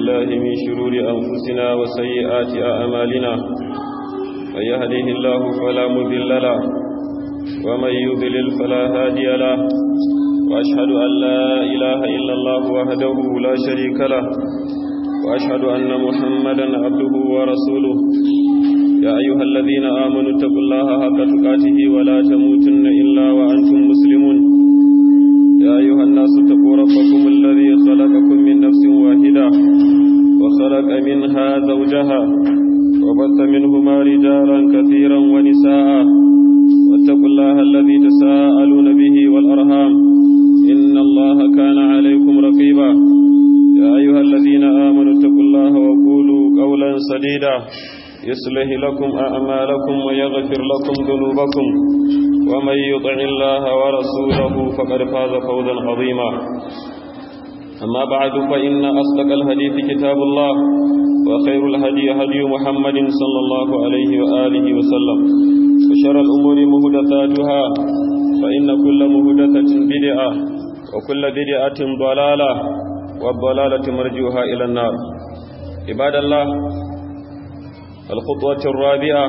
بالله من شرور أنفسنا وسيئات أعمالنا من يهده الله فلا مذل له ومن يضلل فلا هادي له وأشهد أن لا إله إلا الله وحده لا شريك له وأشهد أن محمدا عبده ورسوله يا أيها الذين آمنوا اتقوا الله حق تقاته ولا تموتن إلا وأنتم مسلمون يا أيها الناس اتقوا ربكم الذي خلقكم من نفس واحدة وخلق منها زوجها وبث منهما رجالا كثيرا ونساء واتقوا الله الذي تساءلون به والأرhام إن الله كان عليكم رقيبا يا أيها الذين آمنوا اتقوا الله وقولوا قولا سديدا يصلح لكم أعمالكم ويغفر لكم ذنوبكم ومن يطع الله ورسوله فقد فاز فوزا عظيما أما بعد فإن أصدق الحديث كتاب الله وخير الهدي هدي محمد صلى الله عليه وآله وسلم وشر الأمور مهدثاتها فإن كل مهدثة بدعة وكل بدعة ضلالة والضلالة مرجوها إلى النار عباد الله الخطوة الرابعة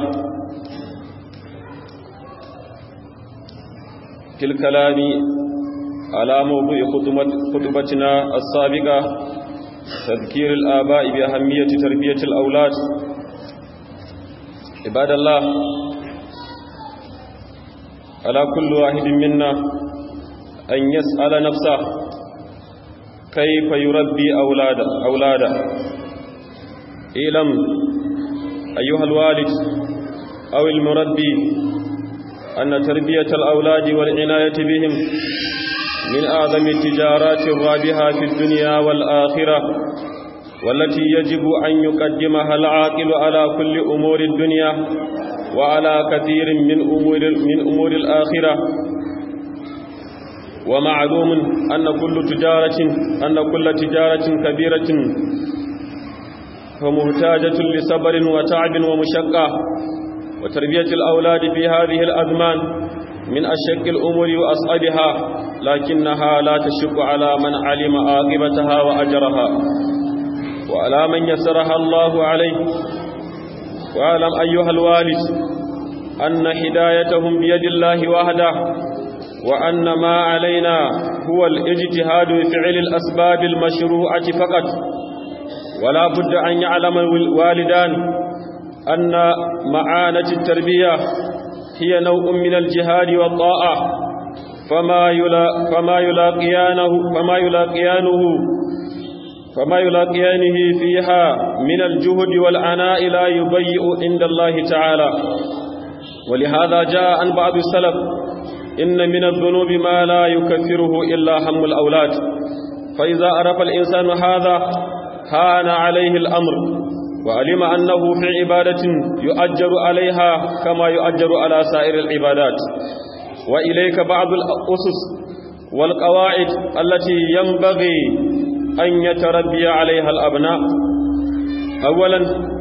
في الكلام على موضوع خطبتنا السابقة تذكير الآباء بأهمية تربية الأولاد عباد الله على كل واحد منا أن يسأل نفسه كيف يربي أولاده أولاده إعلم أيها الوالد أو المربي أن تربية الأولاد والعناية بهم من أعظم التجارات الرابحة في الدنيا والآخرة والتي يجب أن يقدمها العاقل على كل أمور الدنيا وعلى كثير من أمور, من أمور الآخرة ومعلوم أن كل تجارة أن كل تجارة كبيرة فمحتاجة لصبر وتعب ومشقة وتربية الأولاد في هذه الأزمان من أشق الأمور وأصعبها لكنها لا تشق على من علم عاقبتها وأجرها وعلى من يسرها الله عليه واعلم أيها الوالد أن هدايتهم بيد الله وحده وأن ما علينا هو الاجتهاد بفعل الأسباب المشروعة فقط ولا بد أن يعلم الوالدان أن معانة التربية هي نوع من الجهاد والطاعة فما يلا فما يلاقيانه فما يلاقيانه فما يلاقيانه فيها من الجهد والعناء لا يضيء عند الله تعالى ولهذا جاء عن بعض السلف إن من الذنوب ما لا يكفره إلا هم الأولاد فإذا عرف الإنسان هذا هان عليه الأمر وعلم أنه في عبادة يؤجر عليها كما يؤجر على سائر العبادات وإليك بعض الأسس والقواعد التي ينبغي أن يتربي عليها الأبناء أولا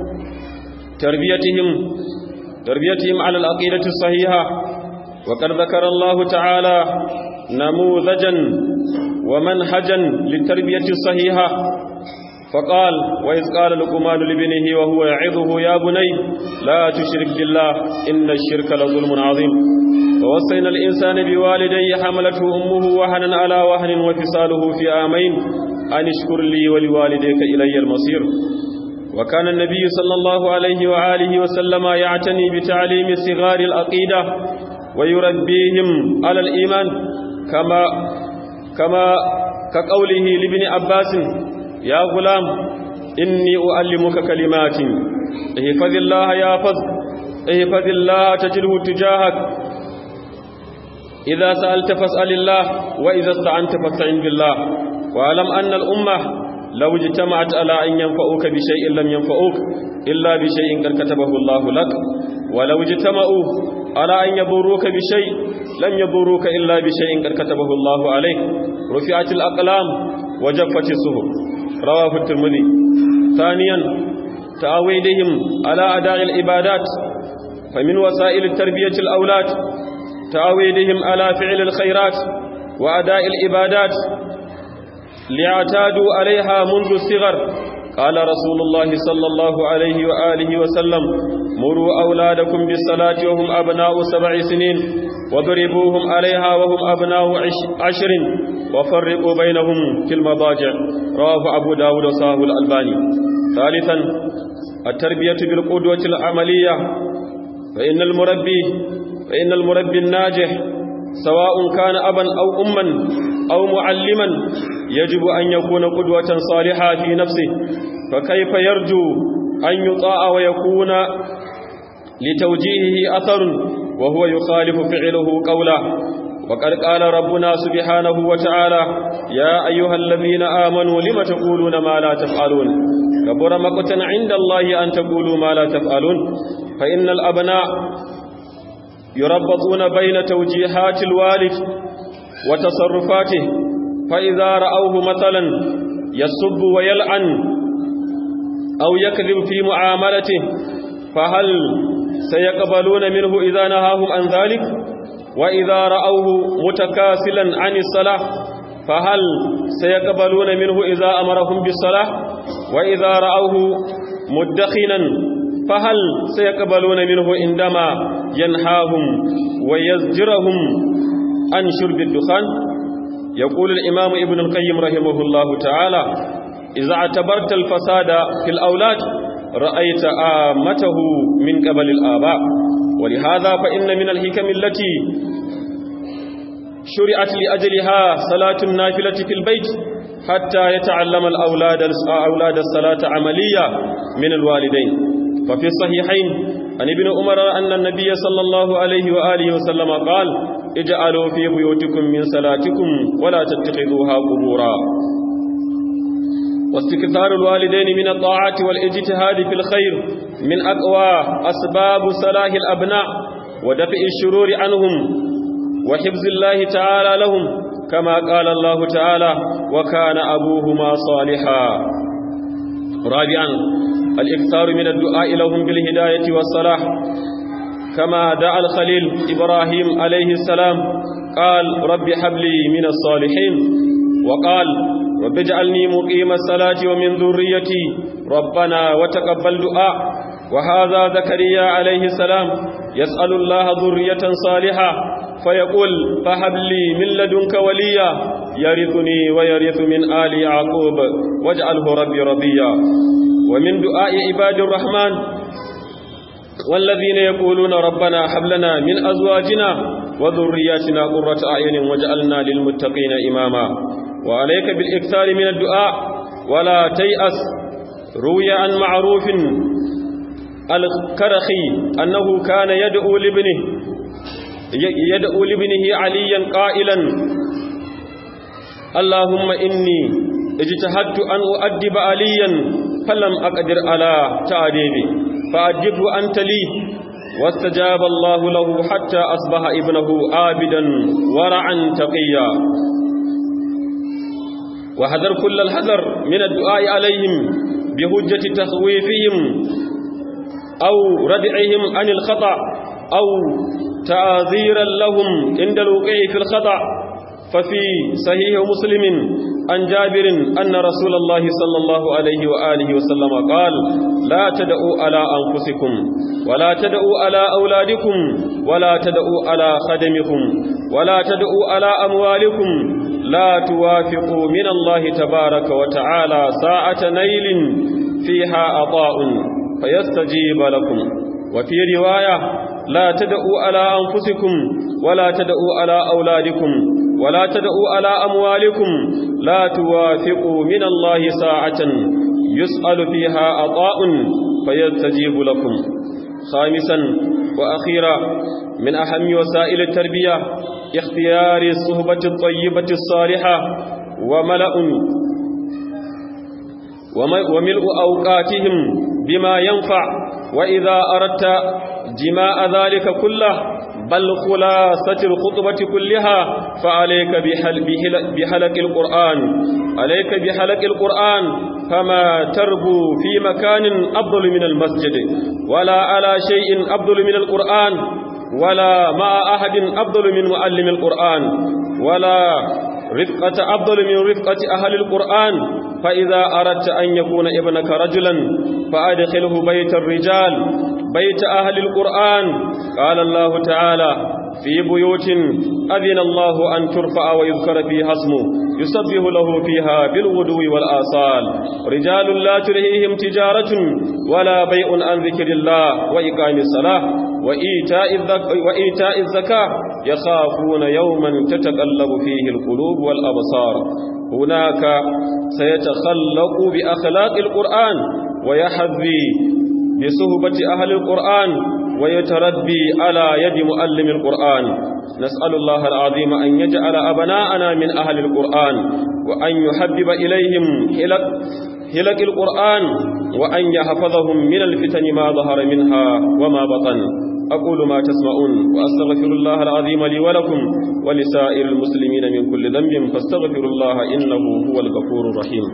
تربيتهم تربيتهم على العقيدة الصحيحة وقد ذكر الله تعالى نموذجا ومنهجا للتربية الصحيحة فقال وإذ قال لقمان لابنه وهو يعظه يا بني لا تشرك بالله إن الشرك لظلم عظيم ووصينا الإنسان بوالديه حملته أمه وهنا على وهن وفصاله في عامين أن اشكر لي ولوالديك إلي المصير وكان النبي صلى الله عليه وآله وسلم يعتني بتعليم صغار العقيدة ويربيهم على الإيمان كما كما كقوله لابن عباس يا غلام إني أعلمك كلمات احفظ الله يحفظ احفظ الله تجده تجاهك إذا سألت فاسأل الله وإذا استعنت فاستعن بالله واعلم أن الأمة لو اجتمعت على أن ينفعوك بشيء لم ينفعوك إلا بشيء قد كتبه الله لك ولو اجتمعوا على أن يضروك بشيء لم يضروك إلا بشيء قد كتبه الله عليك رفعت الأقلام وجفت الصحف رواه الترمذي ثانيا تعويدهم على أداء العبادات فمن وسائل التربية الأولاد تعويدهم على فعل الخيرات وأداء العبادات ليعتادوا عليها منذ الصغر قال رسول الله صلى الله عليه وآله وسلم مروا أولادكم بالصلاة وهم أبناء سبع سنين وضربوهم عليها وهم أبناء عشر وفرقوا بينهم في المضاجع رواه أبو داود وصاه الألباني ثالثا التربية بالقدوة العملية فإن المربي فإن المربي الناجح سواء كان أبا أو أما أو معلما يجب أن يكون قدوة صالحة في نفسه فكيف يرجو أن يطاع ويكون لتوجيهه أثر وهو يخالف فعله قوله وقد قال ربنا سبحانه وتعالى يا أيها الذين آمنوا لم تقولون ما لا تفعلون كبر مقتا عند الله أن تقولوا ما لا تفعلون فإن الأبناء يربطون بين توجيهات الوالد وتصرفاته فإذا رأوه مثلا يسب ويلعن أو يكذب في معاملته فهل سيقبلون منه إذا نهاهم عن ذلك وإذا رأوه متكاسلا عن الصلاة فهل سيقبلون منه إذا أمرهم بالصلاة وإذا رأوه مدخنا فهل سيقبلون منه عندما ينهاهم ويزجرهم عن شرب الدخان يقول الإمام ابن القيم رحمه الله تعالى إذا اعتبرت الفساد في الأولاد رأيت آمته من قبل الآباء ولهذا فإن من الحكم التي شرعت لأجلها صلاة النافلة في البيت حتى يتعلم الأولاد أولاد الصلاة عملية من الوالدين ففي الصحيحين عن ابن عمر أن النبي صلى الله عليه وآله وسلم قال اجعلوا في بيوتكم من صلاتكم ولا تتخذوها قبورا واستكثار الوالدين من الطاعات والاجتهاد في الخير من أقوى أسباب صلاح الأبناء ودفع الشرور عنهم وحفظ الله تعالى لهم كما قال الله تعالى وكان أبوهما صالحا رابعا الإكثار من الدعاء لهم بالهداية والصلاح كما دعا الخليل إبراهيم عليه السلام قال رب حب لي من الصالحين وقال رب اجعلني مقيم الصلاة ومن ذريتي ربنا وتقبل دعاء وهذا زكريا عليه السلام يسأل الله ذرية صالحة فيقول فهب لي من لدنك وليا يرثني ويرث من آل يعقوب واجعله ربي رضيا ومن دعاء عباد الرحمن والذين يقولون ربنا هب لنا من أزواجنا وذرياتنا قرة أعين واجعلنا للمتقين إماما وعليك بالإكثار من الدعاء ولا تيأس روي عن معروف الكرخي أنه كان يدعو لابنه يدعو لابنه عليا قائلا اللهم إني اجتهدت أن أؤدب عليا فلم أقدر على تأديبي فأدبه أنت لي واستجاب الله له حتى أصبح ابنه عابدا ورعا تقيا وحذر كل الحذر من الدعاء عليهم بهجة تخويفهم أو ردعهم عن الخطأ أو تعذيرا لهم عند الوقوع في الخطأ ففي صحيح مسلم عن جابر أن رسول الله صلى الله عليه وآله وسلم قال لا تدعوا على أنفسكم ولا تدعوا على أولادكم ولا تدعوا على خدمكم ولا تدعوا على أموالكم لا توافقوا من الله تبارك وتعالى ساعة نيل فيها عطاء فيستجيب لكم وفي رواية لا تدعوا على أنفسكم ولا تدعوا على أولادكم ولا تدعوا على أموالكم لا توافقوا من الله ساعة يسأل فيها عطاء فيستجيب لكم خامسا وأخيرا من أهم وسائل التربية اختيار الصحبة الطيبة الصالحة وملأ وملء أوقاتهم بما ينفع وإذا أردت جماع ذلك كله بل خلاصة الخطبة كلها فعليك بحل بحل بحلق القرآن عليك بحلق القرآن فما تربو في مكان أفضل من المسجد ولا على شيء أفضل من القرآن ولا مع أحد أفضل من معلم القرآن ولا رفقة أفضل من رفقة أهل القرآن فإذا أردت أن يكون ابنك رجلا فأدخله بيت الرجال بيت أهل القرآن قال الله تعالى في بيوت أذن الله أن ترفع ويذكر فيها اسمه يسبح له فيها بالغدو والآصال رجال لا تلهيهم تجارة ولا بيع عن ذكر الله وإقام الصلاة وإيتاء, الذك وإيتاء الزكاة يخافون يوما تتقلب فيه القلوب والأبصار هناك سيتخلق بأخلاق القرآن ويحذي بصهبة أهل القرآن ويتربي على يد مؤلم القرآن نسأل الله العظيم أن يجعل أبناءنا من أهل القرآن وأن يحبب إليهم هلك, هلك القرآن وأن يحفظهم من الفتن ما ظهر منها وما بطن أقول ما تسمعون وأستغفر الله العظيم لي ولكم ولسائر المسلمين من كل ذنب فاستغفروا الله إنه هو الغفور الرحيم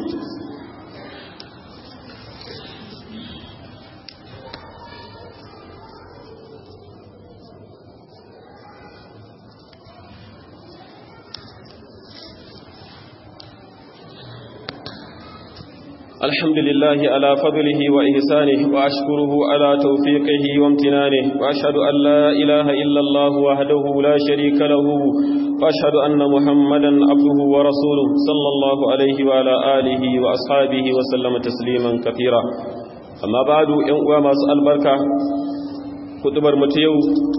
الحمد لله على فضله وإحسانه وأشكره على توفيقه وامتنانه وأشهد أن لا إله إلا الله وحده لا شريك له وأشهد أن محمدا عبده ورسوله صلى الله عليه وعلى آله وأصحابه وسلم تسليما كثيرا أما بعد ينقوى ما سأل بركة كتبر متيو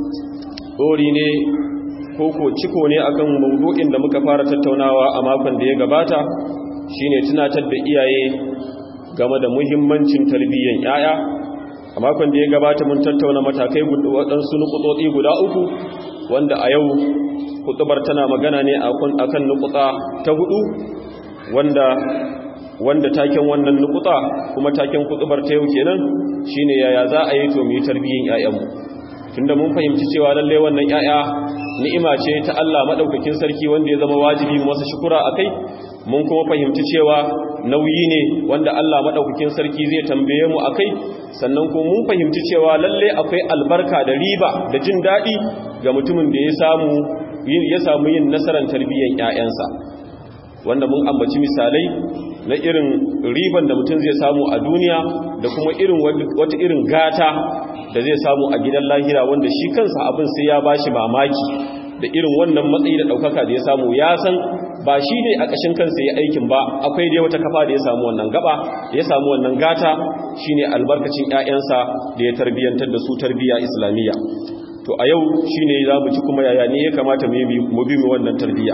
أوليني koko ciko ne akan mawdu'in da muka fara tattaunawa a makon da ya gabata shine tunatar da iyaye game da muhimmancin tarbiyyar yaya a makon da ya gabata mun tattauna matakai waɗansu nukutsotsi guda uku wanda a yau kutubar tana magana ne akan nukutsa ta hudu wanda wanda taken wannan nukutsa kuma taken kutubar ta yau kenan shine yaya za a yi to mu yi tarbiyyar yayanmu tunda mun fahimci cewa lalle wannan yaya ni'ima ce ta Allah madaukakin sarki wanda ya zama wajibi mu masa shukura akai mun kuma fahimci cewa nauyi ne wanda Allah madaukakin sarki zai tambaye mu akai sannan kuma mun fahimci cewa lalle akwai albarka da riba da jin dadi ga mutumin da ya samu ya samu yin nasarar tarbiyyar ƴaƴansa wanda mun ambaci misalai na irin riban da mutum zai samu a duniya da kuma irin wata irin gata da zai samu a gidan lahira wanda shi kansa abin sai ya bashi mamaki da irin wannan matsayi da ɗaukaka da ya samu ya san ba shi ne a ƙashin kansa ya aikin ba akwai dai wata kafa da ya samu wannan gaba ya samu wannan gata shine albarkacin ƴaƴansa da ya tarbiyyantar da su tarbiyya islamiyya to a yau shine za mu ci kuma yaya ne ya kamata mu bi mu wannan tarbiyya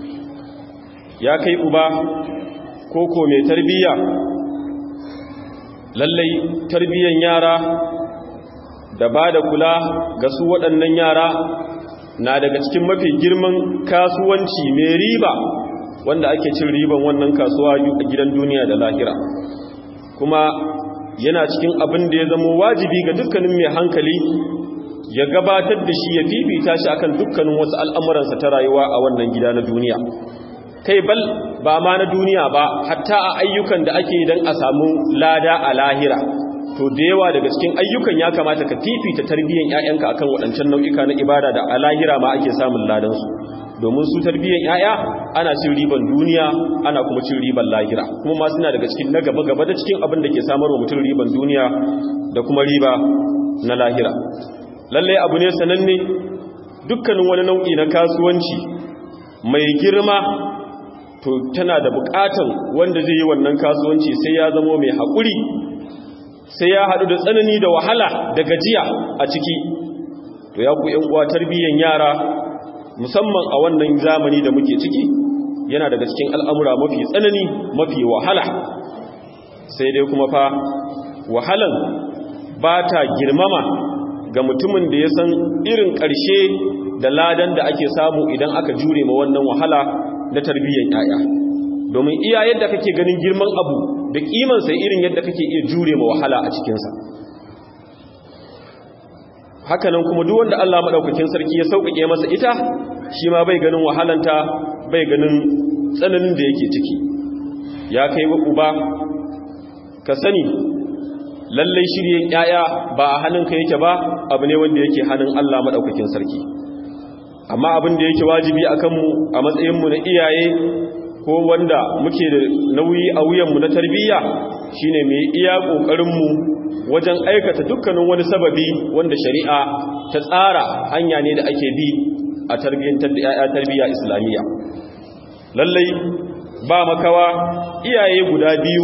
ya kai uba koko mai tarbiyya lallai tarbiyyan yara da ba da kula ga su waɗannan yara na daga cikin mafi girman kasuwanci mai riba wanda ake cin riban wannan kasuwa a gidan duniya da lahira kuma yana cikin abin da ya zama wajibi ga dukkanin mai hankali ya gabatar da shi ya fifita shi akan dukkanin wasu al'amuransa ta rayuwa a wannan gida na duniya kai bal ba ma na duniya ba hatta a ayyukan da ake don a samu lada a lahira to da yawa daga cikin ayyukan ya kamata ka fifita tarbiyyar ƴaƴanka akan waɗancan nau'ika na ibada da a lahira ma ake samun ladansu domin su tarbiyyar ƴaƴa ana cin riban duniya ana kuma cin riban lahira kuma ma suna daga cikin na gaba gaba da cikin abin da ke samar wa mutum riban duniya da kuma riba na lahira lalle abu ne sananne dukkanin wani nau'i na kasuwanci mai girma to tana da bukatan wanda zai yi wannan kasuwanci sai ya zamo mai haƙuri sai ya haɗu da tsanani da wahala da gajiya a ciki to ya ku uwa tarbiyyan yara musamman a wannan zamani da muke ciki yana daga cikin al'amura mafi tsanani mafi wahala sai dai kuma fa wahalan ba ta girmama ga mutumin da ya san irin ƙarshe da ladan da ake samu idan aka jure ma wannan wahala na tarbiyyar ‘ya'ya domin iya yadda kake ganin girman abu da ƙimansa irin yadda kake iya jure ma wahala a cikinsa hakanan kuma duk wanda Allah maɗaukakin sarki ya sauƙaƙe masa ita shi ma bai ganin wahalanta bai ganin tsananin da yake ciki ya kai wa uba ka sani lallai shirye ‘ya'ya ba a hannunka yake ba abu ne wanda yake hannun Allah maɗaukakin sarki amma abin da yake wajibi a kanmu a matsayinmu na iyaye ko wanda muke da nauyi a wuyanmu na tarbiyya shine mai iya ƙoƙarinmu wajen aikata dukkanin wani sababi wanda shari'a ta tsara hanya ne da ake bi a tarbiyyantar da 'ya'ya tarbiyya islamiyya lallai ba makawa iyaye guda biyu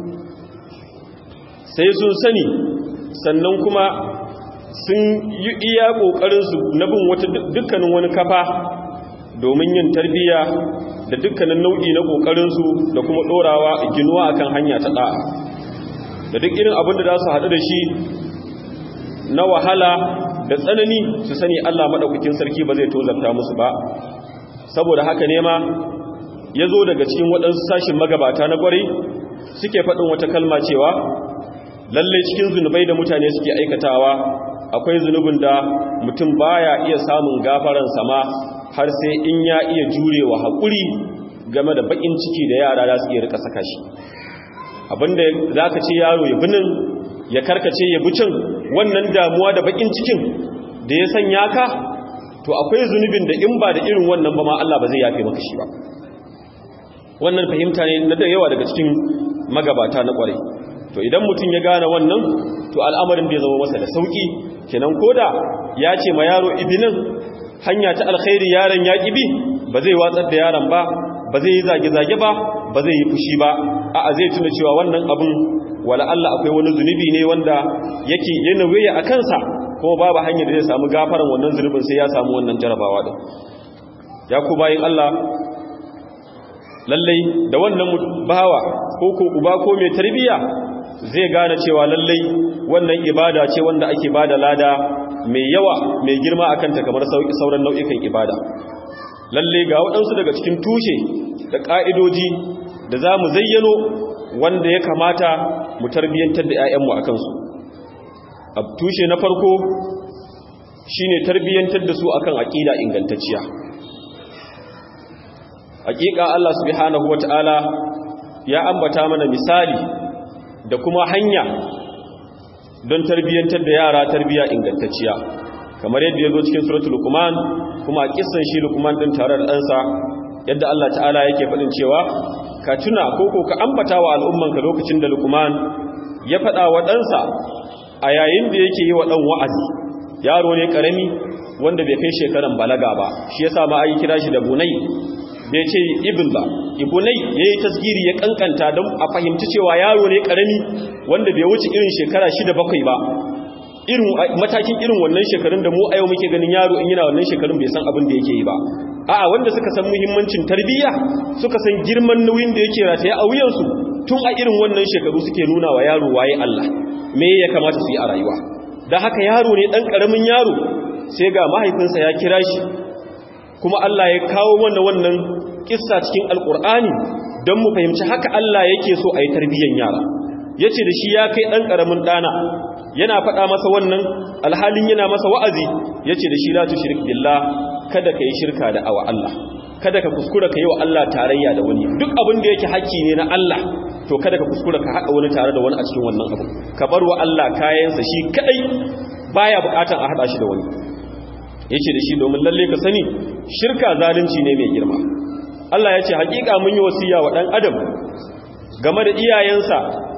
sai sun sani sannan kuma sun yi iya ƙoƙarinsu na bin wata dukkanin wani kafa domin yin tarbiyya da dukkanin nau'i na ƙoƙarinsu da kuma ɗorawa ginuwa akan hanya ta ɗa'a da duk irin abin da za su haɗu da shi na wahala da tsanani su sani Allah maɗaukakin sarki ba zai tozarta musu ba saboda haka ne ma ya zo daga cikin waɗansu sashin magabata na ƙwarai suke faɗin wata kalma cewa lalle cikin zunubai da mutane suke aikatawa akwai zunubin da mutum baya iya samun gafaran sama har sai in ya iya jurewa haƙuri game da baƙin ciki da yara za su iya rika saka shi abinda za ka ce yaro ya binin ya karkace ya bucin wannan damuwa da baƙin cikin da ya sanya ka to akwai zunubin da in ba da irin wannan ba ma Allah ba zai yafe maka shi ba wannan fahimta ne na da yawa daga cikin magabata na ƙwarai to idan mutum ya gane wannan to al'amarin bai zama masa da sauki kenan koda ya ce ma yaro ibinin hanya ta alkhairi yaron ya kibi ba zai watsar da yaron ba ba zai yi zage-zage ba ba zai yi fushi ba a'a zai tuna cewa wannan abin wala Allah akwai wani zunubi ne wanda yake yana waya a kansa kuma babu hanyar da zai samu gafaran wannan zunubin sai ya samu wannan jarabawa din ya ku bayin Allah lallai da wannan bawa ko ko uba ko mai tarbiyya zai gane cewa lallai wannan ibada ce wanda ake bada lada mai yawa mai girma akan ta kamar sauran nau'ikan ibada lallai ga waɗansu daga cikin tushe da ƙa'idoji da za mu zayyano wanda ya kamata mu tarbiyyantar da 'ya'yanmu a kansu a tushe na farko shine tarbiyyantar da su akan aƙida ingantacciya hakika Allah subhanahu wata'ala ya ambata mana misali da kuma hanya don tarbiyyantar da yara tarbiya ingantacciya kamar yadda ya zo cikin suratul luqman kuma kissan shi luqman din tare da ɗansa yadda Allah ta'ala yake faɗin cewa ka tuna ko ko ka ambata wa al'ummanka lokacin da luqman ya faɗa wa ɗansa a yayin da yake yi wa ɗan wa'azi yaro ne ƙarami wanda bai kai shekaran balaga ba shi yasa ma ai kira shi da bunai bai ce ibn ba ibunai ya yi tasgiri ya kankanta don a fahimci cewa yaro ne karami wanda bai wuce irin shekara shida bakwai ba irin matakin irin wannan shekarun da mu a yau muke ganin yaro in yana wannan shekarun bai san abin da yake yi ba a'a wanda suka san muhimmancin tarbiyya suka san girman nauyin da yake rataye a wuyansu tun a irin wannan shekaru suke nuna wa yaro waye Allah me ya kamata su yi a rayuwa da haka yaro ne dan karamin yaro sai ga mahaifinsa ya kira shi kuma Allah ya kawo mana wannan kissa cikin alkur'ani don mu fahimci haka Allah yake so a yi tarbiyyar yara ya ce da shi ya kai ɗan ƙaramin ɗana yana faɗa masa wannan alhalin yana masa wa'azi ya ce da shi la tushrik billah kada ka yi shirka da awa Allah kada ka kuskura ka yi wa Allah tarayya da wani duk abin da yake haƙƙi ne na Allah to kada ka kuskura ka haɗa wani tare da wani a cikin wannan abu ka bar wa Allah kayansa shi kaɗai baya buƙatan a haɗa shi da wani ya ce da shi domin lalle ka sani shirka zalunci ne mai girma Allah ya ce hakika mun yi wasiya wa ɗan adam game da iyayensa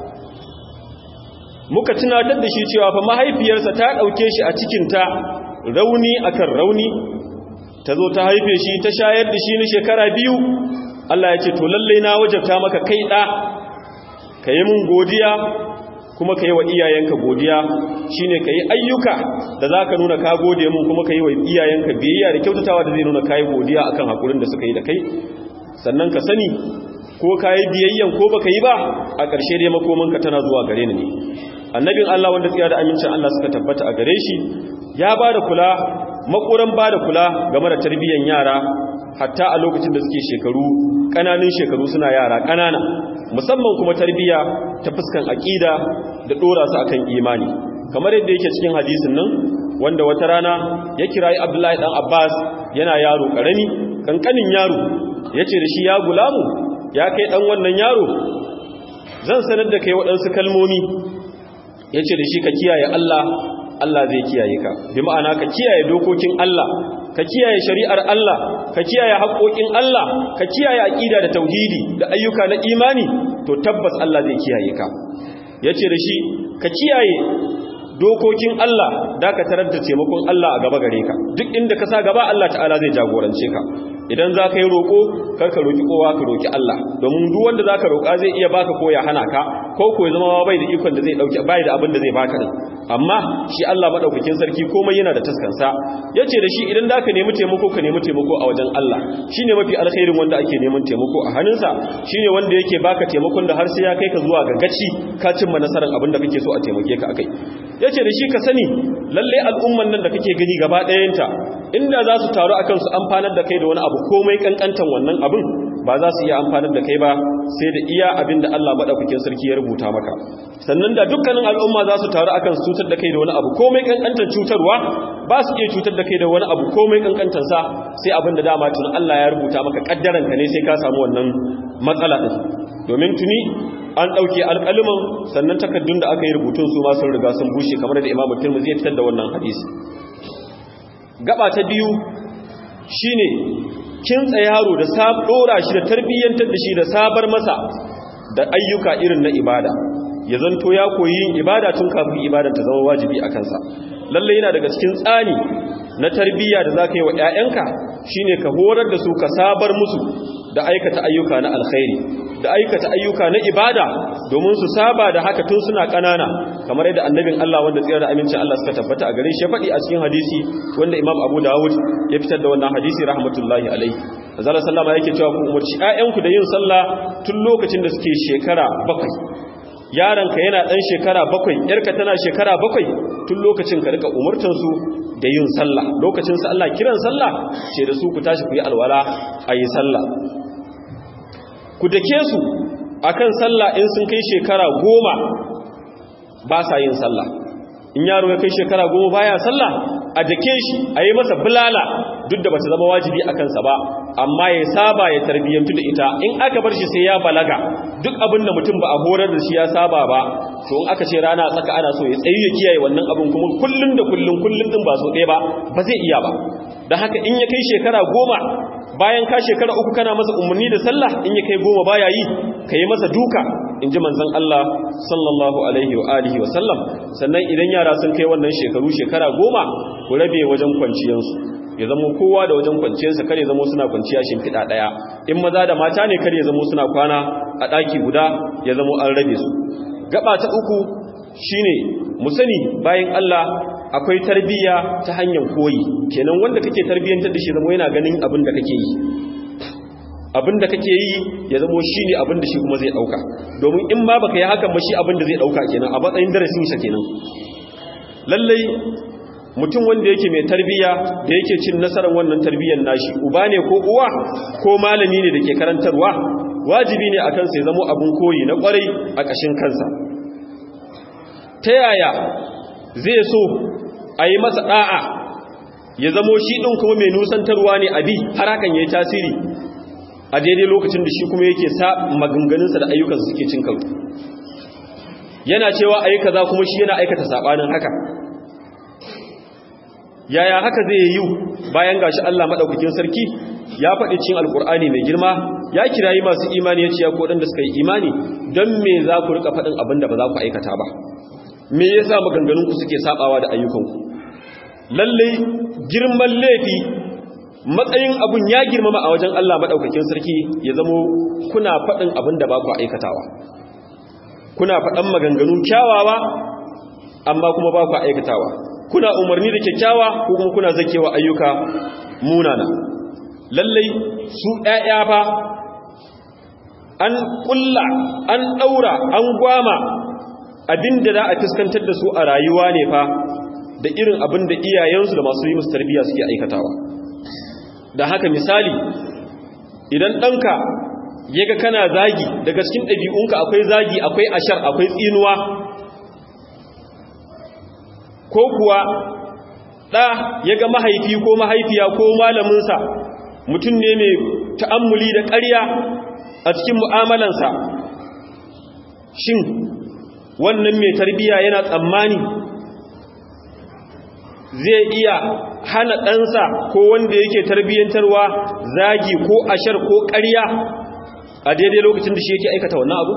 muka tunatar da shi cewa fa mahaifiyarsa ta ɗauke shi a cikinta rauni akan rauni ta zo ta haife shi ta shayar da shi na shekara biyu Allah ya ce to lallai na wajabta maka kai ɗa ka yi mun godiya kuma ka yi wa iyayenka godiya shi ne ka yi ayyuka da za ka nuna ka gode mun kuma ka yi wa iyayenka biyayya da kyautatawa da zai nuna ka yi godiya a kan haƙurin da suka yi da kai sannan ka sani ko ka yi biyayyan ko ba ka yi ba a ƙarshe dai makomanka tana zuwa gare ni ne annabin Allah wanda tsaya da amincin Allah suka tabbata a gare shi ya ba da kula makoran ba da kula game da tarbiyyan yara hatta a lokacin da suke shekaru ƙananun shekaru suna yara ƙanana musamman kuma tarbiyya ta fuskan aƙida da ɗora su akan imani kamar yadda yake cikin hadisin nan wanda wata rana ya kirayi Abdullahi dan Abbas yana yaro ƙarami kankanin yaro yace da shi ya gulamu ya kai dan wannan yaro zan sanar da kai waɗansu kalmomi yace da shi ka kiyaye Allah Allah zai kiyaye ka bi ma'ana ka kiyaye dokokin Allah ka kiyaye shari'ar Allah ka kiyaye haƙoƙin Allah ka kiyaye aqida da tauhidi da ayyuka na imani to tabbas Allah zai kiyaye ka yace da shi ka kiyaye dokokin Allah da ka tarar da taimakon Allah a gaba gare ka duk inda ka sa gaba Allah ta'ala zai jagorance ka idan za ka yi roƙo kar ka roƙi kowa ka roƙi Allah domin duk wanda za ka roƙa zai iya baka ko ya hana ka ko ko ya zama bai da ikon da zai dauke bai da abin da zai baka din amma shi Allah madaukakin sarki komai yana da taskansa yace da shi idan da ka nemi taimako ka nemi taimako a wajen Allah shine mafi alkhairin wanda ake neman taimako a hannunsa shine wanda yake baka taimakon da har sai ya kai ka zuwa ga gaci ka cimma nasarar abin da kake so a taimake ka akai yace da shi ka sani lalle al'umman nan da kake gani gaba ɗayanta inda za su taru akan su amfanar da kai da wani abu komai kankantan wannan abin ba za su iya amfanar da kai ba sai da iya abin da Allah madaukakin sarki ya rubuta maka sannan da dukkanin al'umma za su taru akan su cutar da kai da wani abu komai kankantan cutarwa ba su iya cutar da kai da wani abu komai kankantan sa sai abin da dama tun Allah ya rubuta maka kaddaran ka ne sai ka samu wannan matsala din domin tuni an ɗauke alƙaliman sannan takaddun da aka yi rubutun su ma sun riga sun bushe kamar da imamu tirmidhi ya fitar da wannan hadisi gaba ta biyu shine kintsa yaro da sab dora shi da tarbiyyantar da shi da sabar masa da ayyuka irin na ibada ya zanto ya koyi yin ibada tun kafin ibadar ta zama wajibi a kansa lalle yana daga cikin tsani na tarbiyya da zaka yi wa ƴaƴanka shine ka horar da su ka sabar musu da aikata ayyuka na alkhairi da aikata ayyuka na ibada domin su saba da haka tun suna kanana kamar yadda annabin Allah wanda tsira da amincin Allah suka tabbata a gare shi ya faɗi a cikin hadisi wanda Imam Abu Dawud ya fitar da wannan hadisi rahmatullahi alaihi azalla sallama yake cewa ku umarci ƴaƴanku da yin sallah tun lokacin da suke shekara bakwai yaronka yana ɗan shekara bakwai yarka tana shekara bakwai tun lokacin ka rika umurtansu da yin sallah lokacin sa Allah kiran sallah ce da su ku tashi ku yi alwala a yi sallah ku dake su akan sallah in sun kai shekara goma ba sa yin sallah in yaro ya kai shekara goma baya sallah a dake shi a yi masa bulala duk da ba ta zama wajibi a kansa ba amma ya saba ya tarbiyyantu da ita in aka bar shi sai ya balaga duk abin da mutum ba a horar da shi ya saba ba to in aka ce rana tsaka ana so ya tsayi ya kiyaye wannan abin kuma kullun da kullun kullun din ba so ɗaya ba ba zai iya ba da haka in ya kai shekara goma bayan ka shekara uku kana masa umarni da sallah in ya kai goma baya yi ka yi masa duka in ji manzon Allah sallallahu alaihi wa alihi wa sallam sannan idan yara sun kai wannan shekaru shekara goma ku rabe wajen kwanciyansu ya zama kowa da wajen kwanciyarsa kare zama suna kwanciya shimfiɗa ɗaya in maza da mata ne kare zama suna kwana a ɗaki guda ya zama an rabe su gaba ta uku shine mu sani bayan Allah akwai tarbiyya ta hanyar koyi kenan wanda kake tarbiyyantar da shi zama yana ganin abin da kake yi abin da kake yi ya zama shi ne abin da shi kuma zai ɗauka domin in ba baka yi hakan ba shi abin da zai ɗauka kenan a matsayin darasin sa kenan lallai mutum wanda yake mai tarbiyya da yake cin nasarar wannan tarbiyyar nashi uba ne ko uwa ko malami ne da ke karantarwa wajibi ne akan sai zamo abin koyi na kwarai a ƙashin kansa ta yaya zai so a yi masa ɗa'a ya zamo shi ɗin kuma mai nusantarwa ne abi har hakan ya yi tasiri a daidai lokacin da shi kuma yake sa maganganunsa da ayyukansa suke cin karo yana cewa a yi kaza kuma shi yana aikata saɓanin haka yaya haka zai yi bayan gashi Allah maɗaukakin sarki ya faɗi cin alkur'ani mai girma ya kirayi masu imani ya ce ya koɗin da suka yi imani don me za ku rika faɗin abin da ba za ku aikata ba me ya sa maganganunku suke saɓawa da ayyukanku lallai girman laifi matsayin abun ya girmama a wajen Allah maɗaukakin sarki ya zamo kuna faɗin abin da ba ku aikatawa kuna faɗan maganganu kyawawa amma kuma ba ku aikatawa kuna umarni da kyakkyawa ko kuma kuna zakewa ayyuka munana lallai su ɗaya fa an ƙulla an ɗaura an gwama abin da za a fuskantar da su a rayuwa ne fa da irin abin da iyayensu da masu yi musu tarbiyya suke aikatawa da haka misali idan ɗanka ya ga kana zagi daga cikin ɗabi'unka akwai zagi akwai ashar akwai tsinuwa ko kuwa ɗa ya ga mahaifi ko mahaifiya ko malaminsa mutum ne mai ta'ammuli da ƙarya a cikin mu'amalansa shin wannan mai tarbiya yana tsammani zai iya hana ɗansa ko wanda yake tarbiyyantarwa zagi ko ashar ko ƙarya a daidai lokacin da shi yake aikata wannan abu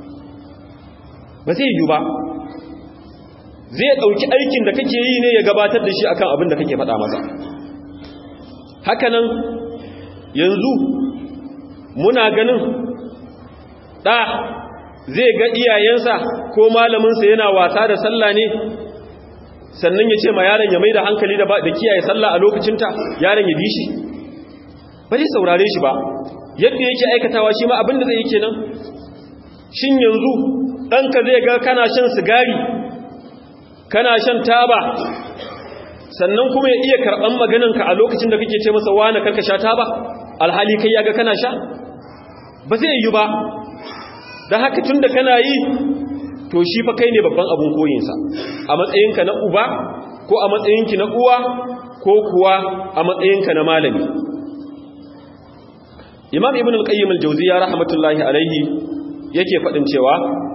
ba zai yi ba zai ɗauki aikin da kake yi ne ya gabatar da shi akan abin da kake faɗa masa hakanan yanzu muna ganin ɗa zai ga iyayensa ko malaminsa yana wasa da sallah ne sannan ya ce ma yaron ya mai da hankali da kiyaye sallah a lokacinta yaron ya bi shi ba zai saurare shi ba yadda yake aikatawa shi ma abin da zai yi kenan shin yanzu ɗanka zai ga kana shan sigari kana shan taba sannan kuma ya iya karɓan maganarka a lokacin da kake ce masa wane karka sha taba alhali kai ya ga kana sha ba zai yi ba da haka tun da kana yi to shi fa kai ne babban abun koyinsa a matsayinka na uba ko a matsayinki na uwa ko kuwa a matsayinka na malami imam ibn al-qayyim al-jawziyya rahmatullahi alaihi yake faɗin cewa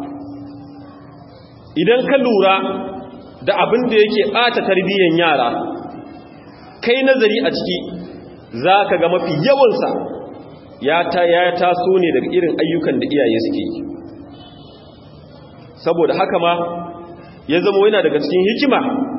idan ka lura da abin da yake ɓata tarbiyyar yara kai nazari a ciki za ka ga mafi yawansa ya taso ne daga irin ayyukan da iyaye suke yi saboda haka ma ya zama yana daga cikin hikima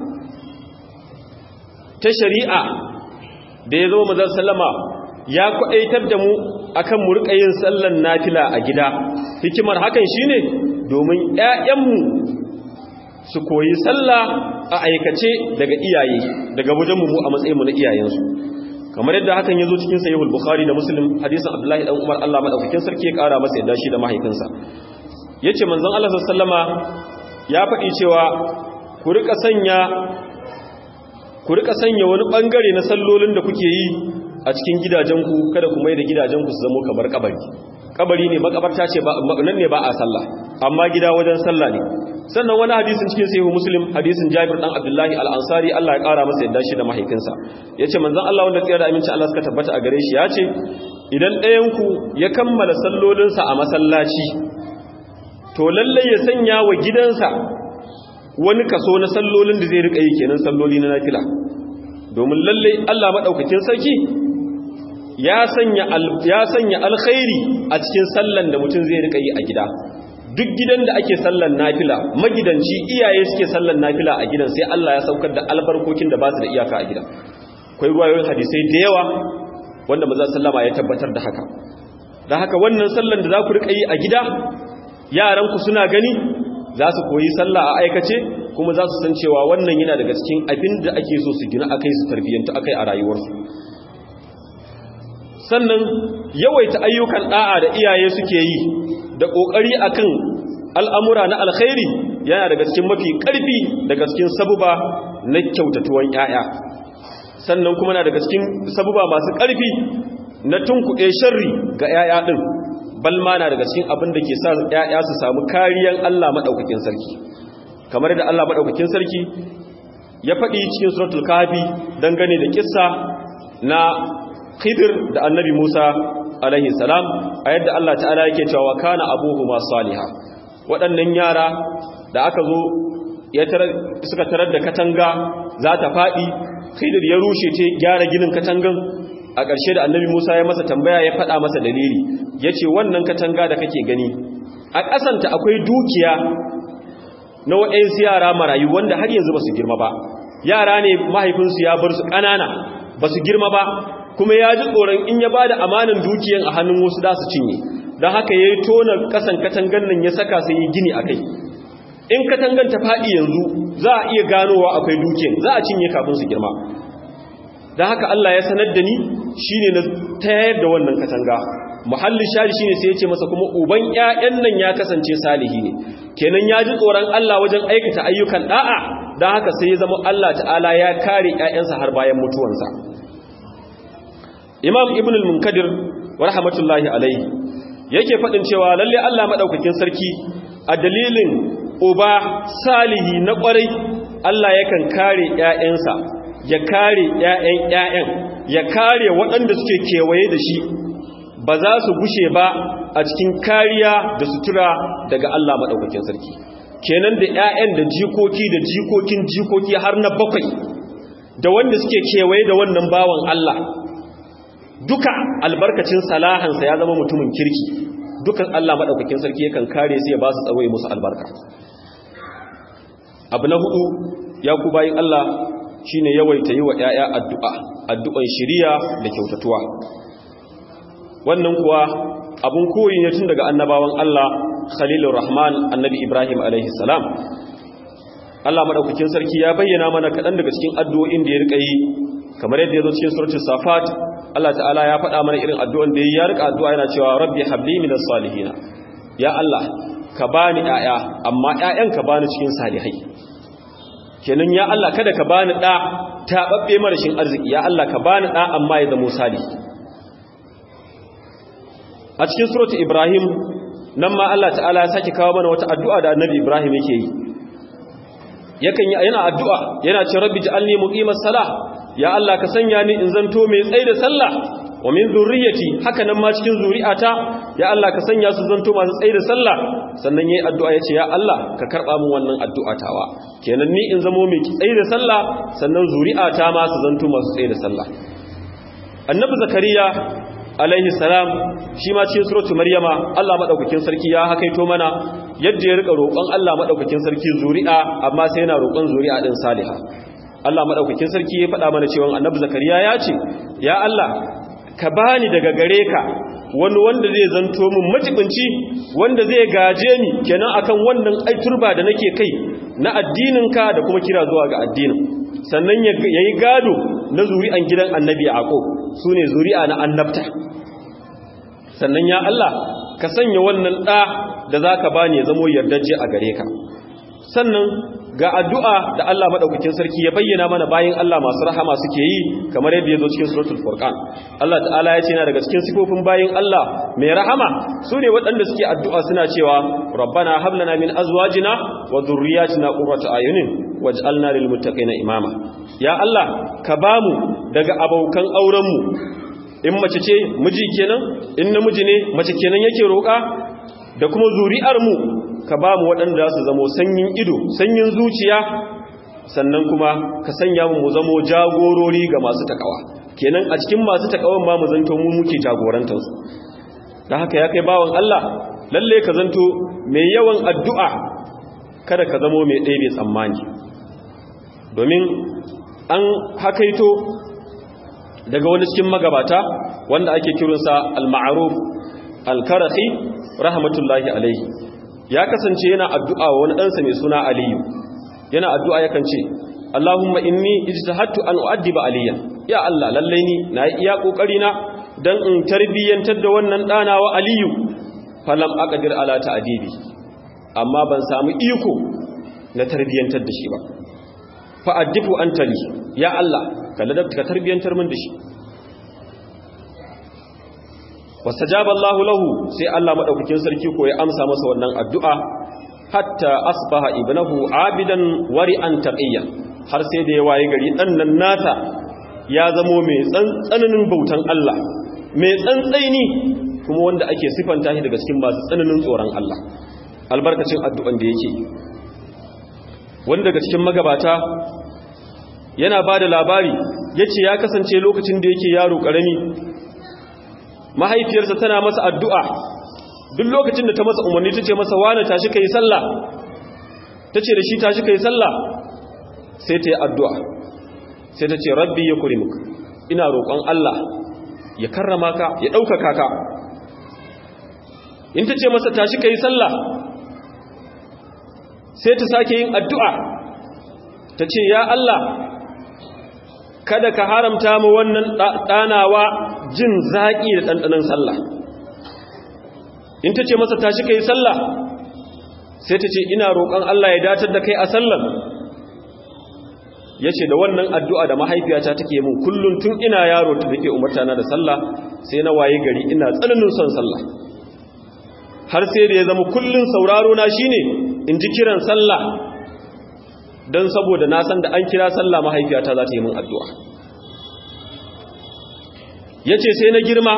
ta shari'a da ya zama mazan sallama ya kwaɗaitar da mu akan mu riƙa yin sallan nafila a gida hikimar hakan shine domin 'ya'yanmu su koyi sallah a aikace daga iyaye daga wajen mu a matsayinmu na iyayensu kamar yadda hakan ya zo cikin sahihul bukhari da muslim hadisin abdullahi dan umar Allah madaukakin sarki ya kara masa yadda shi da mahaifinsa yace manzon Allah sallama ya faɗi cewa ku rika sanya ku rika sanya wani bangare na sallolin da kuke yi a cikin gidajenku kada ku mai da gidajenku su zama kamar kabari kabari ne makabarta ce ba nan ne ba a sallah amma gida wajen sallah ne sannan wani hadisin cikin sahihu muslim hadisin jabir dan abdullahi al-ansari Allah ya kara masa yadda shi da mahaifinsa yace manzon Allah wanda tsira da aminci Allah suka tabbata a gare shi yace idan ɗayan ku ya kammala sallolinsa a masallaci to lalle ya sanya wa gidansa wani kaso na sallolin da zai rika yi kenan salloli na nafila domin lalle Allah madaukakin sarki ya sanya ya sanya alkhairi a cikin sallan da mutum zai rika yi a gida duk gidan da ake sallan nafila magidanci iyaye suke sallan nafila a gidan sai Allah ya saukar da albarkokin da ba su da iyaka a gidan akwai ruwayoyin hadisai da yawa wanda maza sallama ya tabbatar da haka da haka wannan sallan da za ku rika yi a gida yaranku suna gani za su koyi sallah a aikace kuma za su san cewa wannan yana daga cikin abin da ake so su gina akai su tarbiyyanta akai a rayuwarsu sannan yawaita ayyukan da'a da iyaye suke yi da kokari akan al'amura na alkhairi yana daga cikin mafi karfi daga cikin sabuba na kyautatuwan yaya sannan kuma na daga cikin sabuba masu karfi na tunkuɗe sharri ga yaya din balma na daga cikin abin da ke sa yaya su samu kariyan Allah madaukakin sarki kamar da Allah madaukakin sarki ya faɗi cikin suratul kahfi dangane da kissa na Khidir da Annabi Musa alaihi salam a yadda Allah ta'ala yake cewa kana abuhuma saliha waɗannan yara da aka zo suka tarar da katanga za ta faɗi Khidir ya rushe ce gyara ginin katangan a ƙarshe da Annabi Musa ya masa tambaya ya faɗa masa dalili yace wannan katanga da kake gani a ƙasanta akwai dukiya na waɗansu yara marayu wanda har yanzu ba su girma ba yara ne mahaifinsu ya bar su ƙanana ba su girma ba kuma ya ji tsoron in ya ba da amanin dukiyan a hannun wasu da su cinye don haka ya yi tona kasan katangan nan ya saka sai yi gini a kai in katangan ta faɗi yanzu za a iya ganowa akwai dukiyan za a cinye kafin su girma don haka Allah ya sanar da ni shi ne na tayar da wannan katanga muhallin shari shi ne sai ya ce masa kuma uban 'ya'yan nan ya kasance salihi ne kenan ya ji tsoron Allah wajen aikata ayyukan da'a don haka sai ya zama Allah ta'ala ya kare 'ya'yansa har bayan mutuwansa imam ibn al-munkadir wa rahmatullahi alaihi yake faɗin cewa lalle Allah madaukakin sarki a dalilin uba salihi na ƙwarai Allah yakan kare ƴaƴansa ya kare ƴaƴan ƴaƴan ya kare waɗanda suke kewaye da shi ba za su gushe ba a cikin kariya da sutura daga Allah madaukakin sarki kenan da ƴaƴan da jikoki da jikokin jikoki har na bakwai da wanda suke kewaye da wannan bawan Allah duka albarkacin salahansa ya zama mutumin kirki dukan Allah maɗaukakin sarki yakan kare su ya ba su tsaro musu albarka abu na hudu ya ku bayin Allah shine yawaita yi wa ‘ya'ya addu'a addu'an shiriya da kyautatuwa wannan kuwa abun koyi ne tun daga annabawan Allah khalilur rahman annabi ibrahim alaihi salam Allah maɗaukakin sarki ya bayyana mana kaɗan daga cikin addu'o'in da ya riƙa yi kamar yadda ya zo cikin suratul safat Allah ta'ala ya faɗa mana irin addu'an da ya riƙa addu'a yana cewa rabbi habli minas salihina ya Allah ka bani ‘ya'ya amma ‘ya'yan ka bani cikin salihai kenan ya Allah kada ka bani da taɓaɓɓe marashin arziki ya Allah ka bani da amma ya zama sali a cikin suratu ibrahim nan ma Allah ta'ala ya sake kawo mana wata addu'a da annabi ibrahim yake yi yakan yi yana addu'a yana ce rabbi ja'alni muqimas salah ya Allah ka sanya ni in zanto mai tsaye da sallah wa min zurriyyati haka nan ma cikin zuri'ata ya Allah ka sanya su zanto masu tsaye da sallah sannan yayi addu'a yace ya Allah ka karba min wannan addu'a tawa kenan ni in zamo mai tsaye da sallah sannan zuri'ata ma su zanto masu tsaye da sallah annabi zakariya alaihi salam shi ma cikin suratu maryama Allah madaukakin sarki ya hakaito mana yadda ya rika roƙon Allah madaukakin sarki zuri'a amma sai yana roƙon zuri'a din salihah Allah madaukakin sarki ya faɗa mana cewa annabi zakariya ya ce ya Allah ka bani daga gare ka wani wanda zai zanto min majibinci wanda zai gaje ni kenan akan wannan aiturba da nake kai na addininka da kuma kira zuwa ga addinin sannan yayi gado na zuri'an gidan annabi yaqub sune zuri'a na annabta sannan ya Allah ka sanya wannan da da zaka bani ya zamo yardaje a gare ka sannan ga addu'a da Allah maɗaukakin sarki ya bayyana mana bayan Allah masu rahama suke yi kamar yadda ya zo cikin suratul furqan Allah ta'ala ya ce na daga cikin sifofin bayan Allah mai rahama su ne waɗanda suke addu'a suna cewa rabbana hablana min azwajina wa dhurriyyatina qurrata ayunin waj'alna lil muttaqina imama ya Allah ka bamu daga abokan auren mu in mace ce miji kenan in namiji ne mace kenan yake roƙa da kuma zuri'ar mu ka ba mu waɗanda su zamo sanyin ido sanyin zuciya sannan kuma ka sanya mu mu zamo jagorori ga masu takawa kenan a cikin masu takawan ma mu zanto mu muke jagorantarsu da haka ya kai bawan Allah lalle ka zanto mai yawan addu'a kada ka zamo mai ɗaya bai tsammani domin an hakaito daga wani cikin magabata wanda ake kiransa al-ma'ruf al-karahi rahmatullahi alaihi ya kasance yana addu'a wa wani ɗansa mai suna aliyu yana addu'a yakan ce Allahumma inni ijtahadtu an u'addiba aliyan ya Allah lallai ni na yi iya kokari na dan in tarbiyyantar da wannan ɗana wa aliyu falam aqdir ala ta'dibi amma ban samu iko na tarbiyyantar da shi ba fa addifu antali ya Allah ka ladabta ka tarbiyyantar min da shi wastajaba Allahu lahu sai Allah madaukakin sarki ko ya amsa masa wannan addu'a hatta asbaha ibnahu abidan wari'an taqiyya har sai da ya waye gari dan nan nata ya zamo mai tsananin bautan Allah mai tsantsaini kuma wanda ake sifanta shi daga cikin masu tsananin tsoron Allah albarkacin addu'an da yake wanda daga cikin magabata yana ba da labari yace ya kasance lokacin da yake yaro karami mahaifiyarsa tana masa addu'a duk lokacin da ta masa umarni ta ce masa wane tashi ka yi sallah ta ce da shi tashi ka yi sallah sai ta yi addu'a sai ta ce rabbi ya kuri muka ina roƙon Allah ya karrama ka ya ɗaukaka ka in ta ce masa tashi ka yi sallah sai ta sake yin addu'a ta ce ya Allah kada ka haramta mu wannan ɗanawa jin zaƙi da ɗanɗanon sallah in ta ce masa tashi ka yi sallah sai ta ce ina roƙon Allah ya datar da kai a sallar ya ce da wannan addu'a da mahaifiyata take mun kullum tun ina yaro ta take umarta na da sallah sai na waye gari ina tsananin son sallah har sai da ya zama kullum sauraro na shine in ji kiran sallah don saboda na san da an kira sallah mahaifiyata za ta yi min addu'a ya ce sai na girma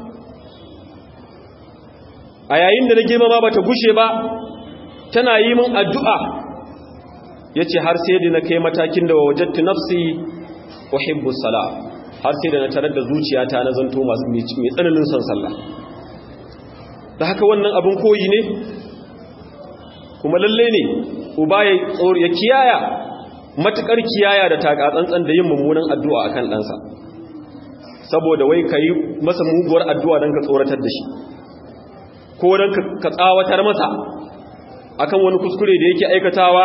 a yayin da na girma ma ba ta gushe ba tana yi min addu'a ya ce har sai da na kai matakin da wajattu nafsi uhibbu sala har sai da na tarar da zuciyata na zanto masu mai tsananin son sallah da haka wannan abin koyi ne kuma lalle ne uba ya ya kiyaya matukar kiyaya da takatsantsan da yin mummunan addu'a akan ɗansa saboda wai ka yi masa muguwar addu'a don ka tsoratar da shi ko don ka tsawatar masa akan wani kuskure da yake aikatawa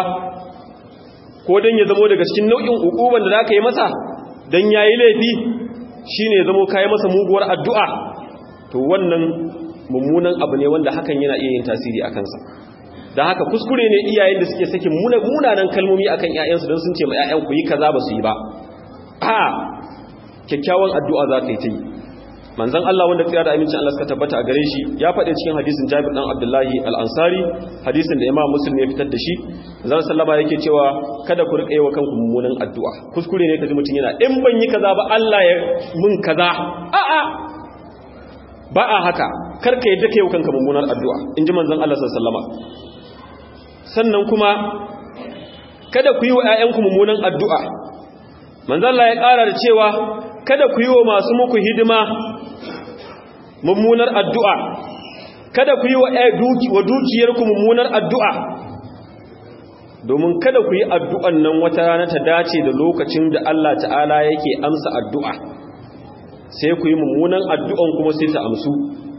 ko don ya zamo daga cikin nau'in ukuban da za ka yi masa don ya yi laifi shi ne zamo ka yi masa muguwar addu'a to wannan mummunan abu ne wanda hakan yana iya yin tasiri a kansa da haka kuskure ne iyayen da suke sakin munanan kalmomi akan 'ya'yansu don sun ce ma 'ya'yan ku yi kaza ba su yi ba a kyakkyawan addu'a za ka yi ta yi manzan Allah wanda tsira da amincin Allah suka tabbata a gare shi ya faɗi cikin hadisin Jabir dan Abdullahi al-Ansari hadisin da Imam Muslim ya fitar da shi zan sallama yake cewa kada ku rika yi wa kanku mummunan addu'a kuskure ne kaji mutum yana in ban yi kaza ba Allah ya mun kaza a'a ba a haka kar ka yadda kai wa kanka mummunar addu'a in ji manzon Allah sallallahu alaihi wasallama sannan kuma kada ku yi wa ƴaƴanku mummunan addu'a manzon Allah ya ƙara da cewa kada ku yi wa masu muku hidima mummunar addu'a kada ku yi wa dukiyarku mummunar addu'a domin kada ku yi addu'an nan wata rana ta dace da lokacin da Allah ta'ala yake amsa addu'a sai ku yi mummunan addu'an kuma sai ta amsu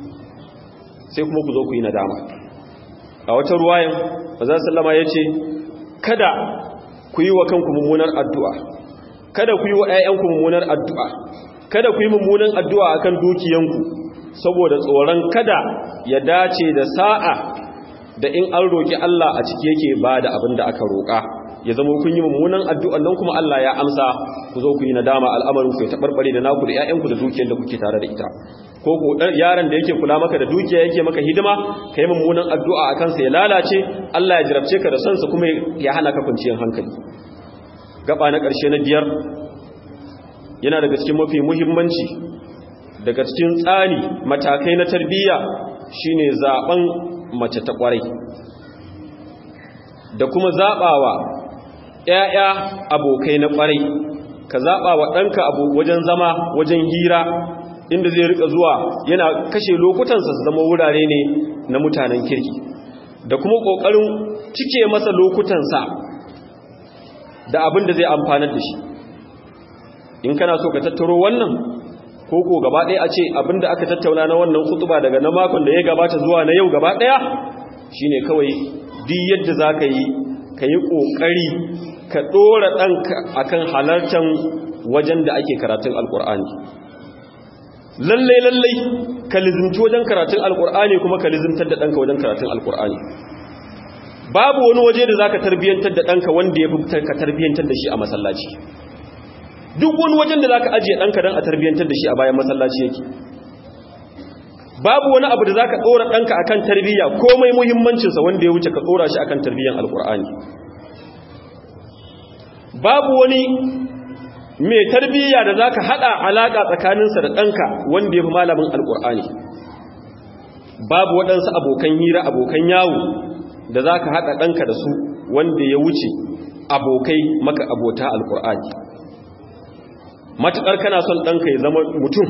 sai kuma ku zo ku yi nadama a wata ruwayan ba za sallama ya ce kada ku yi wa kanku mummunar addu'a kada ku yi wa ‘ya'yanku mummunar addu'a kada ku yi mummunan addu'a a kan dukiyanku saboda tsoron kada ya dace da sa'a da in an roƙi Allah a ciki yake ba da abin da aka roƙa ya zama kun yi mummunan addu'an nan kuma Allah ya amsa ku zo ku yi nadama al'amarin ku ya taɓarɓare da naku da ‘ya'yanku da dukiyar da kuke tare da ita ko ku yaron da yake kula maka da dukiya yake maka hidima ka yi mummunan addu'a a kansa ya lalace Allah ya jarabce ka da sonsa kuma ya hana ka kwanciyar hankali gaba na ƙarshe na biyar yana daga cikin mafi muhimmanci daga cikin tsari matakai na tarbiyya shine zaben mace ta ƙwarai da kuma zabawa ƴaƴa abokai na ƙwarai ka zabawa ɗanka abu wajen zama wajen hira inda zai rika zuwa yana kashe lokutansa su zama wurare ne na mutanen kirki da kuma ƙoƙarin cike masa lokutansa da abin da zai amfanar da shi in kana so ka tattaro wannan ko ko gaba ɗaya a ce abin da aka tattauna na wannan kutuba daga na makon da ya gabata zuwa na yau gaba ɗaya shine kawai duk yadda za ka yi ka yi ƙoƙari ka ɗora ɗanka akan halartar wajen da ake karatun alƙur'ani lallai lallai ka lizimci wajen karatun alƙur'ani kuma ka lizimtar da ɗanka wajen karatun alƙur'ani babu wani waje da za ka tarbiyyantar da ɗanka wanda ya fi ka tarbiyyantar da shi a masallaci duk wani wajen da za ka ajiye ɗanka don a tarbiyyantar da shi a bayan masallaci yake babu wani abu da za ka ɗora ɗanka akan tarbiyya komai muhimmancinsa wanda ya wuce ka ɗora shi akan tarbiyyan alƙur'ani babu wani mai tarbiyya da za ka haɗa alaƙa tsakaninsa da ɗanka wanda ya fi malamin alƙur'ani babu waɗansu abokan hira abokan yawo da za ka haɗa ɗanka da su wanda ya wuce abokai maka abota alƙur'ani matuƙar kana son ɗanka ya zama mutum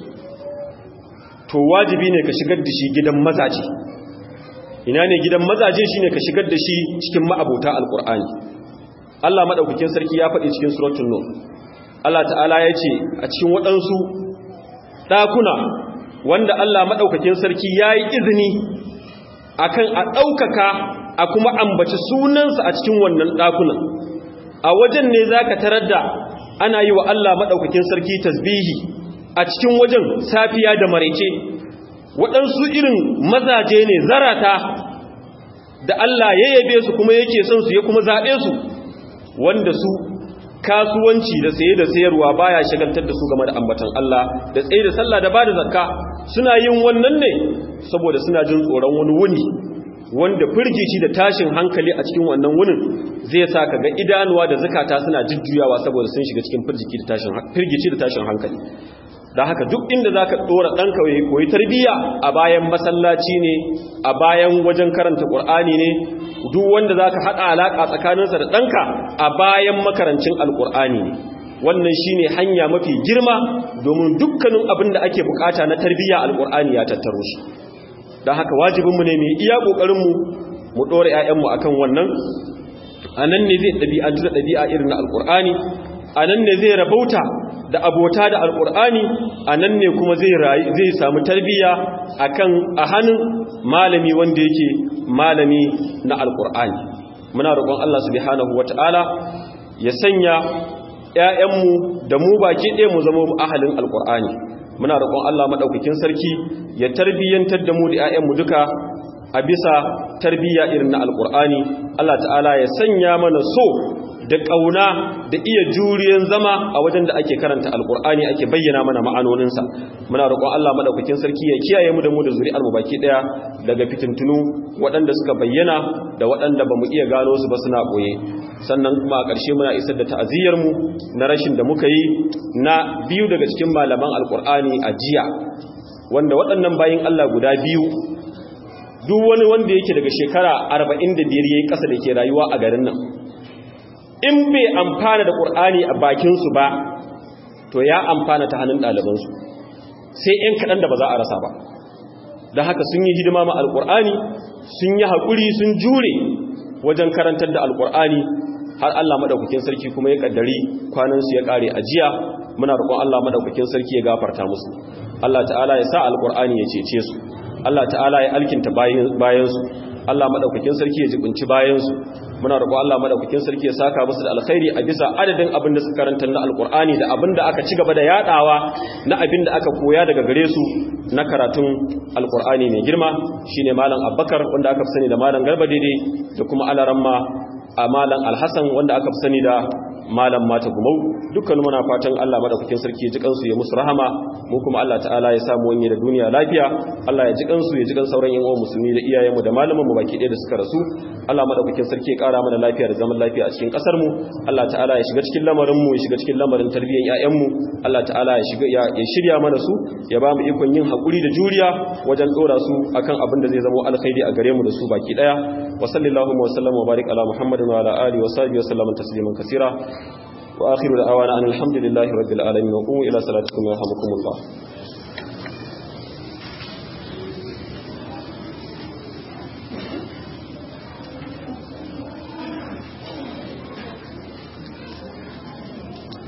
to wajibi ne ka shigar da shi gidan mazaje ina ne gidan mazaje shi ne ka shigar da shi cikin ma'abota alƙur'ani Allah maɗaukakin sarki ya faɗi cikin suratun nur Allah ta'ala ya ce a cikin waɗansu ɗakuna wanda Allah maɗaukakin sarki ya yi izini akan a ɗaukaka a kuma ambaci sunansa a cikin wannan ɗakunan a wajen ne za ka tarar da ana yi wa Allah maɗaukakin sarki tasbihi a cikin wajen safiya da maraice waɗansu irin mazaje ne zarata da Allah ya yabe su kuma yake son su ya kuma zaɓe su wanda su kasuwanci da saye da sayarwa baya shagaltar da su game da ambatan Allah da tsaye da sallah da bada zakka suna yin wannan ne saboda suna jin tsoron wani wuni wanda firgici da tashin hankali a cikin wannan wunin zai sa ka ga idanuwa da zakata suna jujjuyawa saboda sun shiga cikin firgici da tashin hankali da haka duk inda za ka ɗora ɗanka koyi tarbiyya a bayan masallaci ne a bayan wajen karanta ƙur'ani ne duk wanda za ka haɗa alaƙa tsakaninsa da ɗanka a bayan makarancin alƙur'ani ne wannan shine hanya mafi girma domin dukkanin abin da ake bukata na tarbiyya alkur'ani ya tattaro shi don haka wajibinmu ne mai iya ƙoƙarinmu mu ɗora 'ya'yanmu akan wannan a nan ne zai ɗabi'antu da ɗabi'a irin na alkur'ani a nan ne zai rabauta da abota da alkur'ani a nan ne kuma zai samu tarbiyya akan a hannun malami wanda yake malami na alkur'ani muna roƙon Allah subhanahu wata'ala ya sanya ‘ya'yanmu da mu baki ɗaya mu zama ahalin alkur'ani muna roƙon Allah maɗaukakin sarki ya tarbiyyantar da mu da ‘ya'yanmu duka a bisa tarbiyya irin na alkur'ani Allah ta'ala ya sanya mana so da ƙauna da iya juriyan zama a wajen da ake karanta alkur'ani ake bayyana mana ma'anoninsa muna roƙon Allah madaukakin sarki ya kiyaye mu da mu da zuri'ar mu baki daya daga fitintunu waɗanda suka bayyana da waɗanda bamu iya gano su ba suna boye sannan kuma a ƙarshe muna isar da ta'aziyar mu na rashin da muka yi na biyu daga cikin malaman alkur'ani a jiya wanda waɗannan bayin Allah guda biyu duk wani wanda yake daga shekara 45 yayi ƙasa da ke rayuwa a garin nan in bai amfana da ƙur'ani a bakinsu ba to ya amfana ta hannun ɗalibansu sai ‘yan kaɗan da ba za a rasa ba da haka sun yi hidima ma alƙur'ani sun yi haƙuri sun jure wajen karantar da alƙur'ani har Allah maɗaukakin sarki kuma ya ƙaddari kwanansu ya ƙare a jiya muna roƙon Allah maɗaukakin sarki ya gafarta musu Allah ta'ala ya sa alƙur'ani ya cece su Allah ta'ala ya alkinta bayansu Allah maɗaukakin sarki ya jibinci bayansu muna roƙo Allah madaukakin sarki ya saka musu da alkhairi a bisa adadin abin da suka karanta na alkur'ani da abin da aka ci gaba da yadawa na abin da aka koya daga gare su na karatun alkur'ani mai girma shine malam Abubakar wanda aka fi sani da malam Garba daidai da kuma alaramma a malam Alhassan wanda aka fi sani da malam mata gumau dukkan muna fatan Allah madaukakin sarki ya ji kansu ya musu rahama mu kuma Allah ta'ala ya samu wani da duniya lafiya Allah ya ji kansu ya ji kan sauran yan uwan musulmi da iyayenmu da malaman mu baki ɗaya da suka rasu Allah madaukakin sarki ya kara mana lafiya da zaman lafiya a cikin kasar mu Allah ta'ala ya shiga cikin lamarin mu ya shiga cikin lamarin tarbiyyar ƴaƴan mu Allah ta'ala ya shiga ya shirya mana su ya ba mu ikon yin hakuri da juriya wajen dora su akan abin da zai zama alkhairi a gare mu da su baki daya wa sallallahu wa sallama wa barik ala muhammadin wa ala alihi wa sahbihi wa sallama tasliman kaseera wa akhiru da'awana anil hamdulillahi rabbil alamin wa qumu ila salatikum yarhamukumullah